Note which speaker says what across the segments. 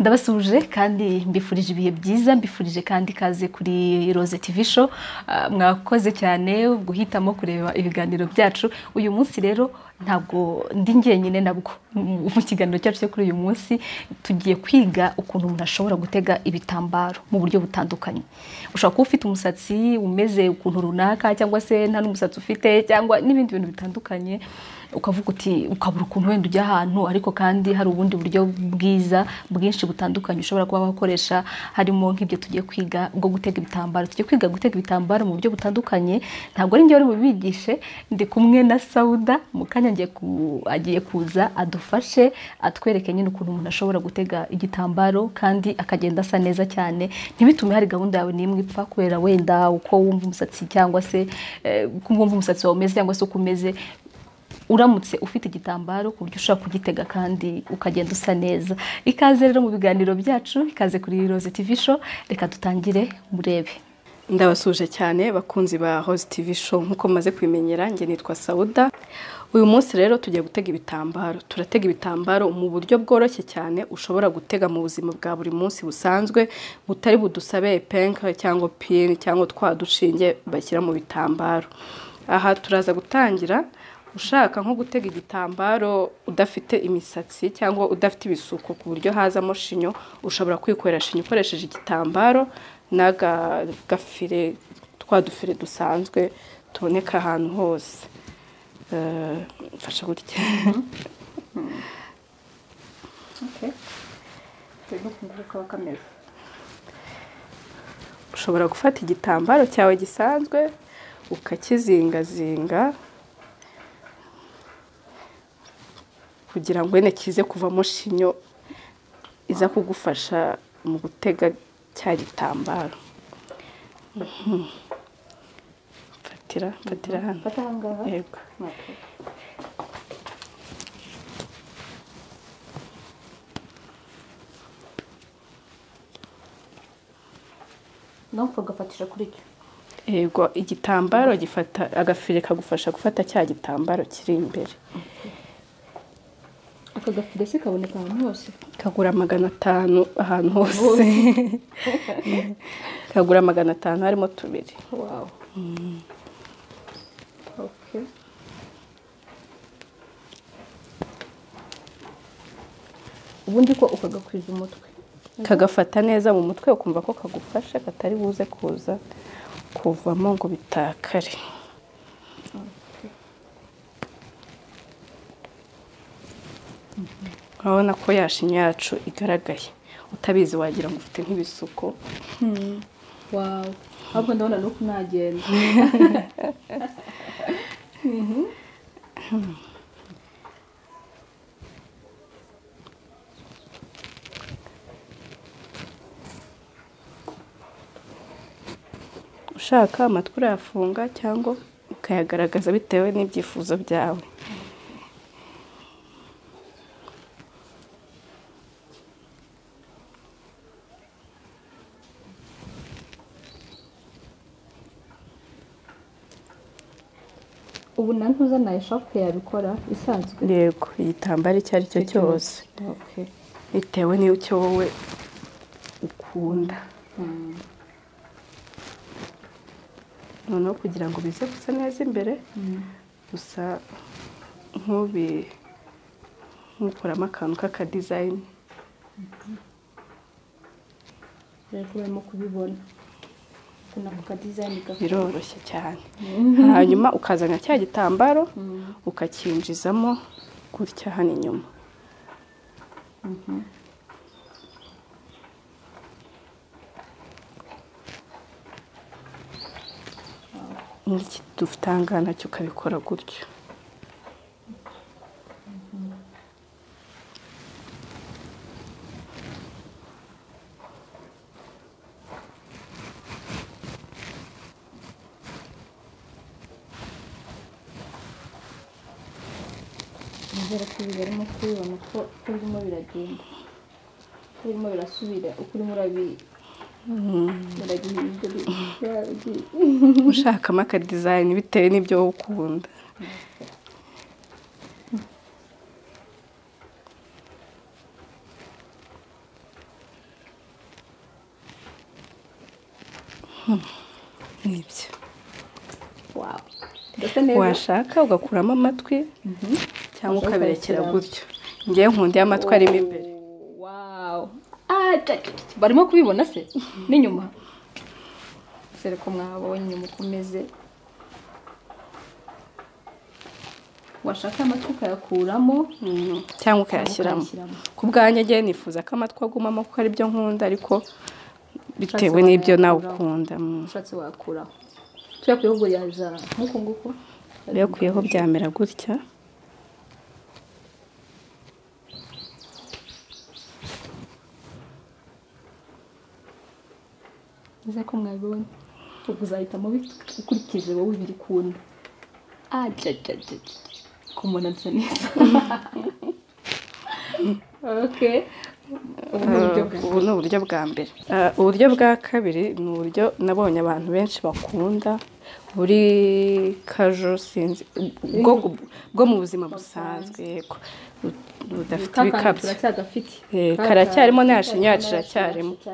Speaker 1: ndabasuje kandi mbifurije ibihe byiza mbifurije kandi ikaze kuri roze tivi show mwakoze cyane guhitamo kureba ibiganiro byacu uyu munsi rero ntabwo ndi njyenyine nabwo mu kiganiro cyacu cyo kuri uyu munsi tugiye kwiga ukuntu umuntu ashobora gutega ibitambaro mu buryo butandukanye ushobora kuba ufite umusatsi umeze ukuntu runaka cyangwa se nta n'umusatsi ufite cyangwa n'ibindi bintu bitandukanye ukavuga uti ukabura ukuntu wenda ujya ahantu ariko kandi hari ubundi buryo bwiza bwinshi butandukanye ushobora kuba wakoresha harimo nk'ibyo tugiye kwiga bwo gutega ibitambaro tugiye kwiga gutega ibitambaro mu buryo butandukanye ntabwo ari njye wari bubigishe ndi kumwe na sawuda mu kanya agiye kuza adufashe atwereke nyine ukuntu umuntu ashobora gutega igitambaro kandi akagenda asa neza cyane ntibitume hari gahunda yawe n'imwe ipfa kubera wenda uko wumva umusatsi cyangwa se uko wumva umusatsi wawe umeze cyangwa se uko umeze uramutse ufite igitambaro ku buryo ushobora kugitega kandi ukagenda usa neza ikaze rero mu biganiro byacu ikaze kuri roze tivi show reka dutangire murebe
Speaker 2: ndabasuje cyane bakunzi ba hoze tivi show nk'uko mumaze kubimenyera njye nitwa sawuda uyu munsi rero tugiye gutega ibitambaro turatega ibitambaro mu buryo bworoshye cyane ushobora gutega mu buzima bwa buri munsi busanzwe butari budusabe penke cyangwa pini cyangwa twa dushinge bashyira mu bitambaro aha turaza gutangira ushaka nko gutega igitambaro udafite imisatsi cyangwa udafite ibisuko ku buryo hazamo shinyo ushobora kwikorera shinyo ukoresheje igitambaro n'agafire twa dufire dusanzwe tuboneka ahantu hose mfasha gutya ushobora gufata igitambaro cyawe gisanzwe ukakizingazinga kugira ngo wene kize kuvamo shinyo iza kugufasha mu gutega cya gitambaro mfatira mfatira hano yego
Speaker 1: nawe ukagafatisha kuri cyo
Speaker 2: yego igitambaro gifata agafire kagufasha gufata cya gitambaro kiri imbere
Speaker 1: aka gafire se kaboneka ahantu hose
Speaker 2: kagura magana atanu ahantu hose kagura magana atanu harimo tubiri
Speaker 1: wawu ubundi ko ukagakwiza umutwe
Speaker 2: kagafata neza mu mutwe ukumva ko kagufashe katari buze kuza kuvamo ngo bitakare urabona ko yashinya yacu igaragaye utabizi wagira ngo ufite nk'ibisuko
Speaker 1: wawu ahubwo ndabona nuko nagenda
Speaker 2: ushaka amatwi urayafunga cyangwa ukayagaragaza bitewe n'ibyifuzo byawe
Speaker 1: ubu na ntuza na eshapu yabikora isanzwe
Speaker 2: yego igitambaro icyo ari cyo cyose
Speaker 1: Okay.
Speaker 2: bitewe n'icyo wowe ukunda noneho kugira ngo bize gusa neza imbere gusa nk'ubi nk'ukuramo akantu k'akadizayini
Speaker 1: rero barimo kubibona kuna ku kadizayini gato
Speaker 2: biroroshye cyane hanyuma ukazana cya gitambaro ukacyinjizamo gutya hano inyuma n'iki dufite aha ngaha nacyo ukabikora gutyo
Speaker 1: nizera ko ibi barimo kubibona ko ko birimo biragenda ko birimo birasubira uko urimo urabi biragenda
Speaker 2: ushakamo akadizayini bitewe n'ibyo wowe ukunda n'ibyo
Speaker 1: wawe ndetse neza
Speaker 2: washaka ugakuramo amatwi cyangwa
Speaker 1: Ushaka
Speaker 2: ukaberekera
Speaker 1: ukarekera.
Speaker 2: gutyo ngewe nkundi amatwi arimo imbere
Speaker 1: wawe Ah, ca, ca, ca. barimo kubibona se n'inyuma dore ko mwabonye inyuma uko umeze washaka amatwi ukayakuramo
Speaker 2: cyangwa ukayashyiramo
Speaker 1: ukayashyiramo.
Speaker 2: ku bwanjye ngewe nifuza ko amatwi agumamo kuko ari byo nkunda ariko bitewe
Speaker 1: Ushatse
Speaker 2: n'ibyo nawe
Speaker 1: wayakuraho.
Speaker 2: ukunda mm.
Speaker 1: ushatse wakuraho tujya kuyogoreza nk'uku nguku
Speaker 2: rero kuyeho byamera gutya
Speaker 1: neza ko mwabibonye ubwo uzahitamo bit- ukurikije wowe biri kunda kumona nsa neza ok ubu ni uburyo bwa
Speaker 2: ubu ni uburyo bwa mbere Ah, uburyo bwa kabiri ni uburyo nabonye abantu benshi bakunda buri kajo sinzi bwo, bwo mu buzima busanzwe yego Bu- budafite
Speaker 1: Ka kantu
Speaker 2: ibikabyo
Speaker 1: turacyagafite
Speaker 2: Eh,
Speaker 1: Ka
Speaker 2: karacyarimo,
Speaker 1: kantu
Speaker 2: nta shinya yacu
Speaker 1: turacyagafite,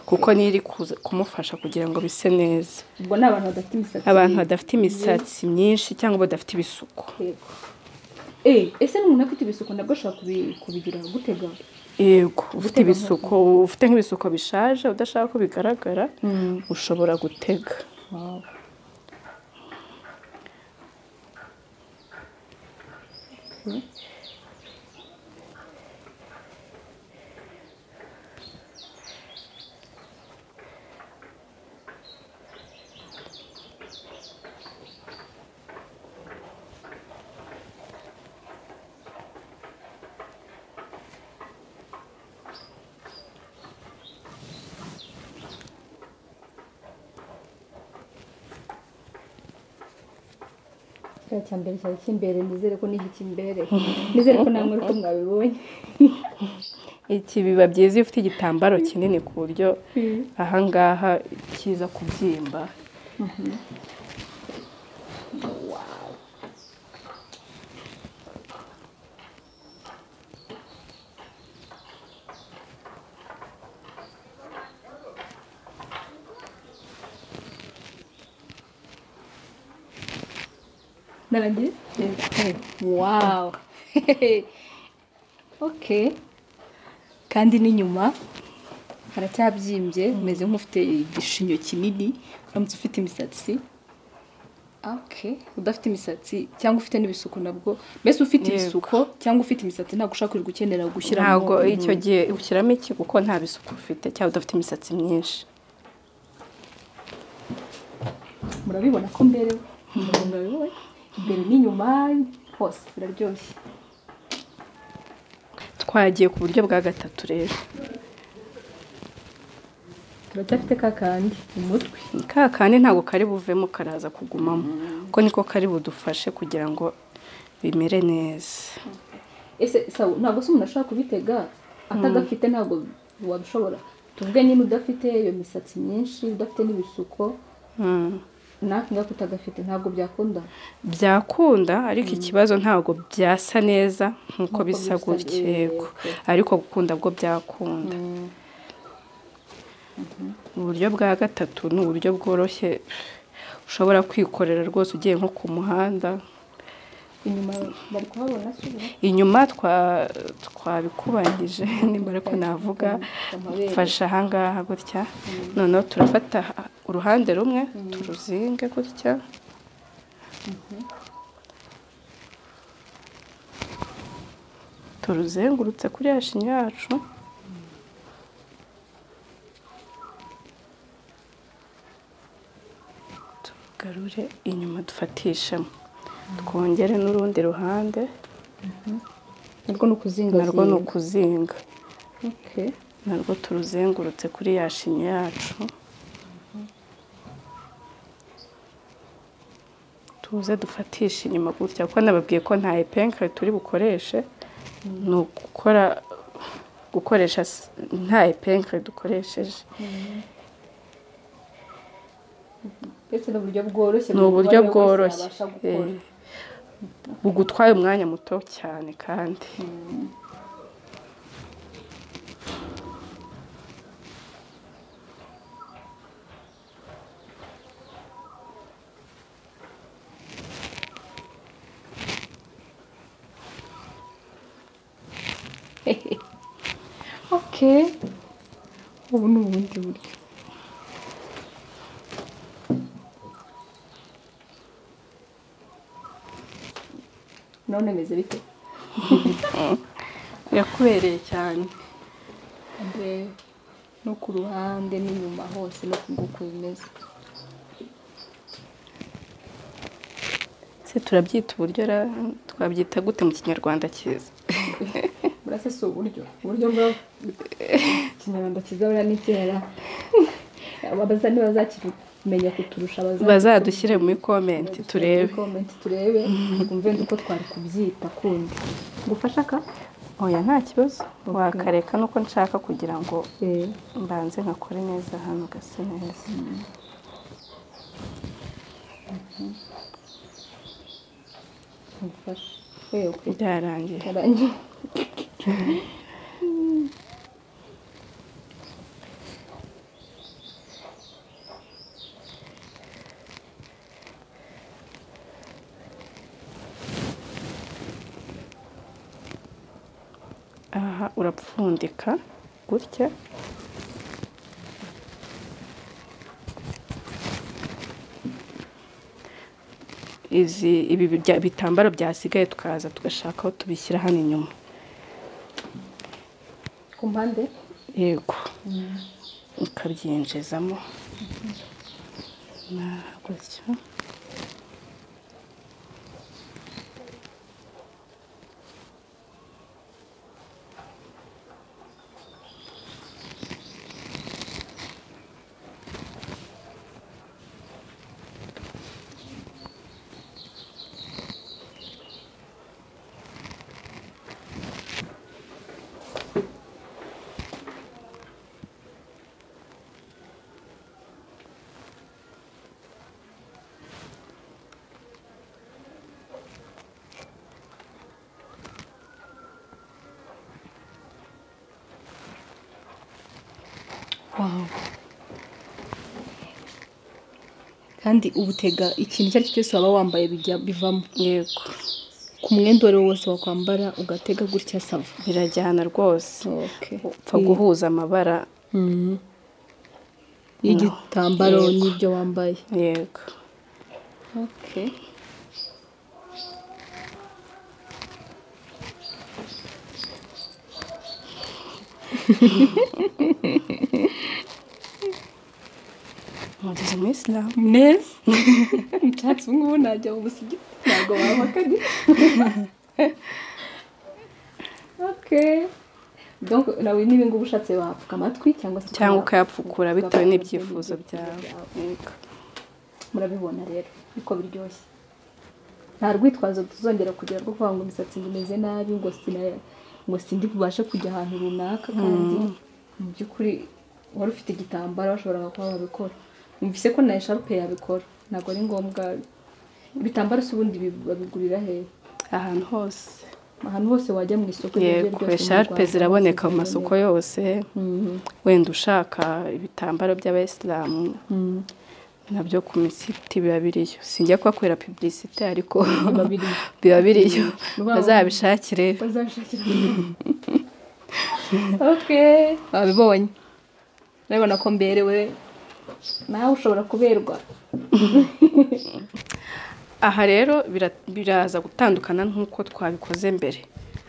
Speaker 2: kuko niri kuza kumufasha kugira ngo bise neza
Speaker 1: ubwo ni abantu badafite imisatsi
Speaker 2: abantu badafite imisatsi myinshi cyangwa badafite ibisuko
Speaker 1: Yego. Eh, ese n'umuntu afite ibisuko nabwo ashobora kubi- kubigira gutega
Speaker 2: yego ufite
Speaker 1: Gutega
Speaker 2: ibisuko ufite nk'ibisuko bishaje udashaka ko bigaragara ushobora gutega
Speaker 1: kiriya cya mbere cyari cy'imbere nizere ko n'iki kimbere nizere ko namwe ko mwabibonye
Speaker 2: iki biba byiza iyo ufite igitambaro kinini ku buryo ahangaha kiza kubyimba
Speaker 1: narangiye wawu oke kandi n'inyuma haracyabyimbye umeze nk'ufite igishinyo kinini uramutse ufite imisatsi oke udafite imisatsi cyangwa ufite n'ibisuko nabwo mbese ufite
Speaker 2: Yego.
Speaker 1: ibisuko cyangwa ufite imisatsi ntabwo ushaka kwirirwa ukenera gushyiramo
Speaker 2: ntabwo icyo gihe ushyiramo iki kuko nta bisuko ufite cyangwa udafite imisatsi myinshi
Speaker 1: murabibona ko mbere murabibona imbere n'inyuma hose biraryoshye
Speaker 2: twagiye ku buryo bwa gatatu rero
Speaker 1: turacyafite ka kandi umutwe
Speaker 2: ka kandi ntabwo kari buvemo karaza kugumamo kuko niko kari budufashe kugira ngo bimere neza
Speaker 1: ese sawa ntabwo se umuntu ashobora kubitega atagafite ntabwo wabishobora tuvuge nyine udafite iyo misatsi myinshi udafite n'ibisuko
Speaker 2: Mm.
Speaker 1: natwe ngako utagafite ntabwo byakunda
Speaker 2: byakunda ariko ikibazo ntabwo byasa neza nk'uko
Speaker 1: Nk'uko
Speaker 2: bisa
Speaker 1: bisa,
Speaker 2: gutya yego
Speaker 1: yego.
Speaker 2: ariko gukunda bwo byakunda uburyo bwa gatatu ni uburyo bworoshye ushobora kwikorera rwose ugiye nko ku muhanda
Speaker 1: inyuma bari kuhabona asubira
Speaker 2: inyuma twa- twabikubangije nimba ariko navuga mfashe ahangaha gutya noneho turafata uruhande rumwe turuzinge gutya turuzengurutse kuri ya shinya yacu tugarure inyuma dufatishemo twongere n'urundi ruhande
Speaker 1: narwo ni ukuzinga
Speaker 2: narwo ni ukuzinga
Speaker 1: okay.
Speaker 2: narwo turuzengurutse kuri ya shinya yacu tuze dufatishe inyuma gutya kuko nababwiye ko nta epenkare turi bukoreshe ni ugukora gukoresha s- nta epenkare dukoresheje
Speaker 1: mbese ni uburyo bworoshye
Speaker 2: ni
Speaker 1: buri
Speaker 2: uburyo
Speaker 1: umubare wese
Speaker 2: bworoshye
Speaker 1: yabasha gukora.
Speaker 2: Eh, bugutwaye umwanya muto cyane kandi oke ubu ni ubundi buryo
Speaker 1: none meze bite
Speaker 2: birakubereye cyane
Speaker 1: no ku ruhande n'inyuma hose no ku nguku bimeze
Speaker 2: se turabyita uburyo ra- twabyita gute mu kinyarwanda cyiza
Speaker 1: burase si uburyo uburyo bwa ikinyarwanda kizabura n'icyera abaza ntibazakimenya kuturusha
Speaker 2: bazadushyire muri komenti turebe
Speaker 1: komenti turebe twumve uko twari kubyita kundi ngufasha ka
Speaker 2: oya nta kibazo wakareka nuko nshaka kugira ngo mbanze nkakore neza hano gasa neza
Speaker 1: ngufasha wewe
Speaker 2: byarangiye
Speaker 1: karangiye
Speaker 2: aha urapfundika gutya izi ibi bijya- bitambaro byasigaye tukaza tugashaka aho tubishyira hano inyuma
Speaker 1: ku mpande
Speaker 2: yego ukabyinjizamo na gutyo
Speaker 1: kandi ubutega ikintu icyo ari cyo cyose waba wambaye bijya bivamo
Speaker 2: yego
Speaker 1: ku mwenda uwo ari wo wose wakwambara ugatega gutya sava
Speaker 2: birajyana rwose
Speaker 1: Okay.
Speaker 2: upfa guhuza amabara
Speaker 1: Mhm. y'igitambaro
Speaker 2: Yego.
Speaker 1: n'ibyo wambaye
Speaker 2: yego
Speaker 1: okay.
Speaker 2: mugeze muri isilamu
Speaker 1: neza icyatsi ubu ngubu najya mu musigiti ntabwo wabakanye okay. donc nawe niba ngubu ushatse wapfuka amatwi cyangwa se
Speaker 2: cyangwa
Speaker 1: ukaba-
Speaker 2: ukayapfukura bitewe
Speaker 1: ukaba-
Speaker 2: n'ibyifuzo byawe Yego.
Speaker 1: murabibona rero niko biryoshye nta rwitwazo tuzongera kugira rwo kuvuga ngo imisatsi ngo imeze nabi ngo sina- ngo sindi bubashe kujya ahantu runaka kandi mu by'ukuri wari ufite igitambaro washoboraga kuba wabikora numvise ko na esharupe yabikora ntabwo ari ngombwa ibitambaro si ubundi bi- babigurira hehe
Speaker 2: ahantu hose
Speaker 1: ahantu hose wajya mu isoko iryo ari ryo
Speaker 2: yego
Speaker 1: ryose mu
Speaker 2: esharupe
Speaker 1: Rwanda,
Speaker 2: ziraboneka mu
Speaker 1: ziraboneka.
Speaker 2: masoko yose
Speaker 1: Mhm.
Speaker 2: wenda ushaka ibitambaro by'abayisilamu nabyo ku misiti biba biriyo sinjya kuhakorera pubulisite ariko
Speaker 1: Biba biriyo.
Speaker 2: biba biriyo
Speaker 1: Biba-
Speaker 2: bazabishakire
Speaker 1: bazabishakira okay babibonye urabibona ko mberewe nawe ushobora kuberwa
Speaker 2: aha rero bira- biraza gutandukana nk'uko twabikoze mbere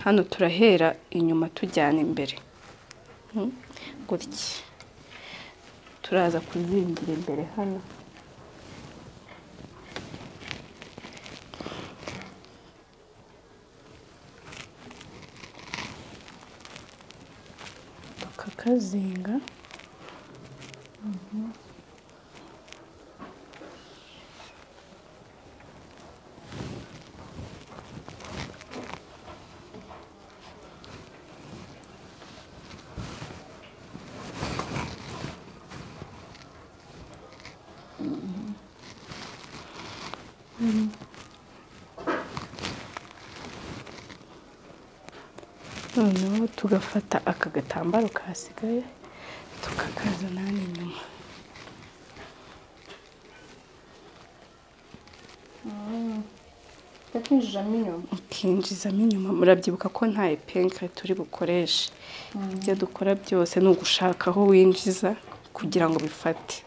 Speaker 2: hano turahera inyuma tujyana imbere Mm, gutya turaza kuzingira imbere hano tukakazinga noneho tugafata aka gatambaro kasigaye tukakazana hano inyuma
Speaker 1: tukinjijamo inyuma
Speaker 2: ukinjizamo inyuma murabyibuka ko nta epenkare turi bukoreshe ibyo dukora byose ni ugushaka aho winjiza kugira ngo bifate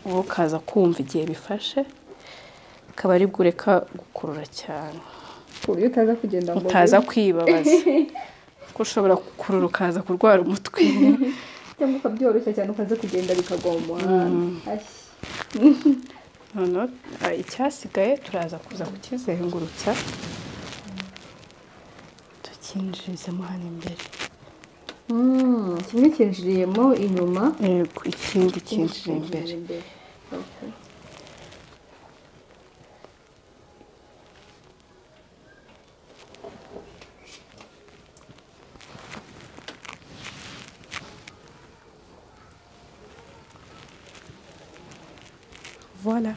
Speaker 2: wowe ukaza kumva igihe bifashe akaba ari bwo ureka gukurura cyane
Speaker 1: ku buryo utaza kugenda mu
Speaker 2: utaza kwibabaza ko ushobora gukurura ukaza kurwara umutwe
Speaker 1: cyangwa ukabyoroshya cyane ukaza kugenda bikagwa mu muhanda
Speaker 2: noneho ah, icyasigaye turaza kuza kukizengurutsa tukinjirizamo hano imbere
Speaker 1: Mm, kimwe kinjiriyemo inyuma
Speaker 2: yego ikindi kinjira imbere
Speaker 1: Okay.
Speaker 2: voila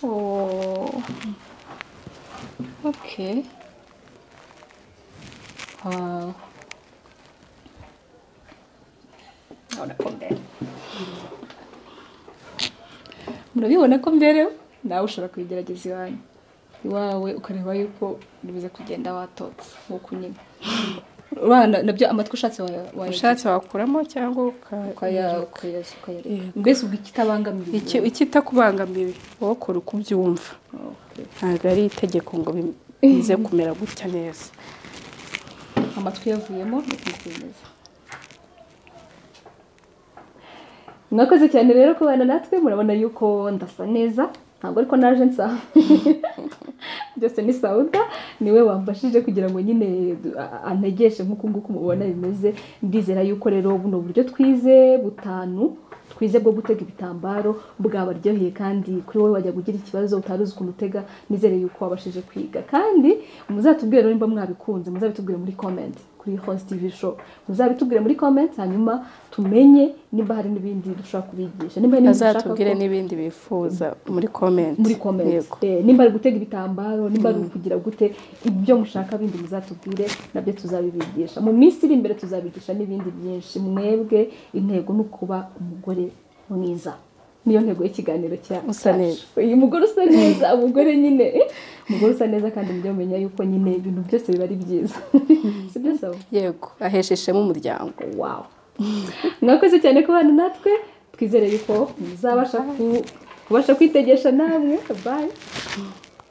Speaker 1: Oh. Okay. Wow. Ahora con Bell. Murabibona ko mbere nawe ushobora kubigerageza iwanyu iwawe ukareba yuko biza kugenda watotse nk'uko unyine urabona nabyo amatwi ushatse waya- waya-
Speaker 2: ushatse wakuramo cyangwa uka-
Speaker 1: ukaya- ukayasuka ukayareka
Speaker 2: Yego.
Speaker 1: mbese ubwo ikitabangamira
Speaker 2: Iki- ikitakubangamiye wowe kora uko ubyumva
Speaker 1: Okay.
Speaker 2: ntabwo ari itegeko ngo bi- bize kumera gutya neza
Speaker 1: amatwi yavuyemo ntikwemeza mwakoze cyane rero kubana natwe murabona yuko ndasa neza ntabwo ariko naje nsa byose ni sawuda niwe wamfashije kugira ngo nyine a- antegeshe nk'uku nguku mubona bimeze ndizera yuko rero buno buryo twize butanu twize bwo gutega ibitambaro bwabaryoheye kandi kuri wowe wajya kugira ikibazo utari uzi ukuntu utega nizere yuko wabashije kwiga kandi muzatubwire rero nimba mwabikunze muzabitubwire muri comment kuri host tv show muzabitubwire muri comment hanyuma tumenye nimba hari n'ibindi dushobora kubigisha nimba hari n'ibindi dushaka
Speaker 2: bazatubwire
Speaker 1: ko-
Speaker 2: n'ibindi bifuza muri komenti
Speaker 1: muri comment Eh, nimba ari ugutega ibitambaro nimba ari ukugira gute ibyo mushaka bindi muzatubwire nabyo tuzabibigisha mu minsi iri imbere tuzabigisha n'ibindi byinshi mwebwe intego ni ukuba umugore mwiza niyo ntego y'ikiganiro cya
Speaker 2: Usa neza.
Speaker 1: cyacu. uyu mugore usa neza umugore nyine umugore usa neza kandi mujye mumenya yuko nyine ibintu byose biba ari byiza si byo sabo
Speaker 2: yego ahesha ishema umuryango
Speaker 1: wawu mwakoze cyane kubana natwe twizere yuko muzabasha ku- kubasha kwitegesha namwe bayi